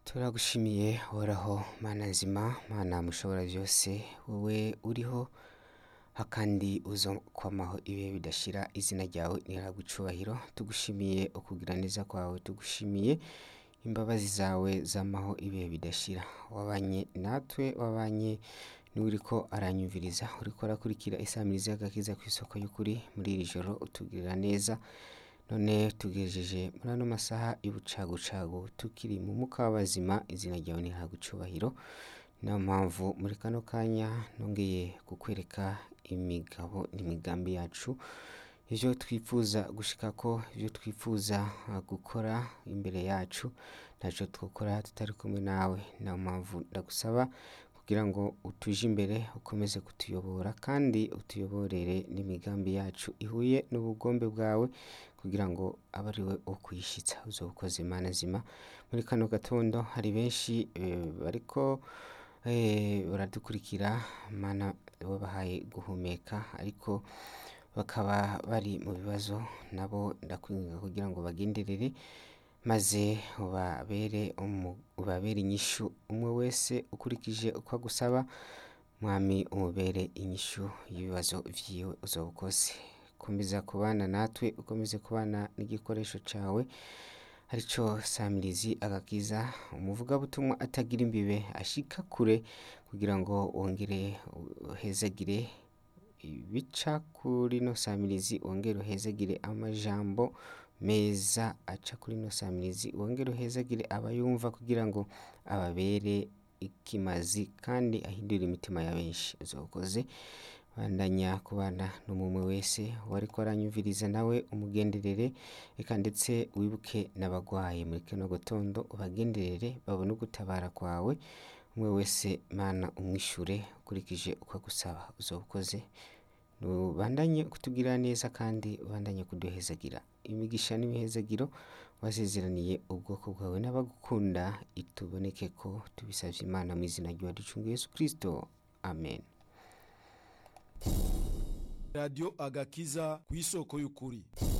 turagushimiye uhoraho mana nzima mana mushobora byose wowe uriho hakandi uzo kwamaho ibihe bidashira izina ryawe niragucubahiro tugushimiye ukugira neza kwawe tugushimiye imbabazi zawe zamaho ibihe bidashira wabanye natwe wabanye n'uriko aranyumviriza uriko arakurikira isamirizi y'agakiza ku isoko y'ukuri muri iri joro utugirira neza none tugejeje muri ano masaha y'ubucagucagu tukiri mu muka w'abazima izina ryawe niragucubahiro niyo mpamvu muri kano kanya nongeye kukwereka imigabo n'imigambi yacu ivyo twifuza gushikako ivyo twifuza uh, gukora imbere yacu ntaco twokora tutari kumwe nawe niyo mpamvu ndagusaba kugira ngo utuje imbere ukomeze kutuyobora kandi utuyoborere n'imigambi yacu ihuye n'ubugombe bwawe kugira ngo abe ari we wo kuyishitsa uzoba ukoze Mana zima muri kano gatondo hari benshi eh, bariko eh, baradukurikira mana wabahaye guhumeka ariko bakaba bari mu bibazo nabo ndakwinginga kugira ngo bagenderere maze ubabere umu- ubabere inyishu umwe wese ukurikije uko agusaba mwami umubere inyishu y'ibibazo vyiwe uzoba ukoze komeza kubana natwe ukomeze kubana n'igikoresho cawe arico samirizi agakiza umuvugabutumwa atagira imbibe ashika kure kugira ngo wongere uhezagire ibica kuri no samirizi wongere uhezagire amajambo meza aca kuri no samirizi wongere uhezagire abayumva kugira ngo ababere ikimazi kandi ahindure imitima ya benshi uzokoze bandanya kubana n'umumwe wese wariko aranyumviriza nawe umugenderere eka ndetse wibuke n'abagwaye muri kino gatondo ubagenderere babone ugutabara kwawe umwe wese mana umwishure ukurikije uko agusaba uzoba ukoze ubandanye kutugirira neza kandi ubandanye kuduhezagira imigisha n'imihezagiro wasezeraniye ubwoko bwawe n'abagukunda ituboneke ko tubisavye imana mu izina ry'uwaducunga yesu kristo amen radiyo agakiza ku isoko y'ukuri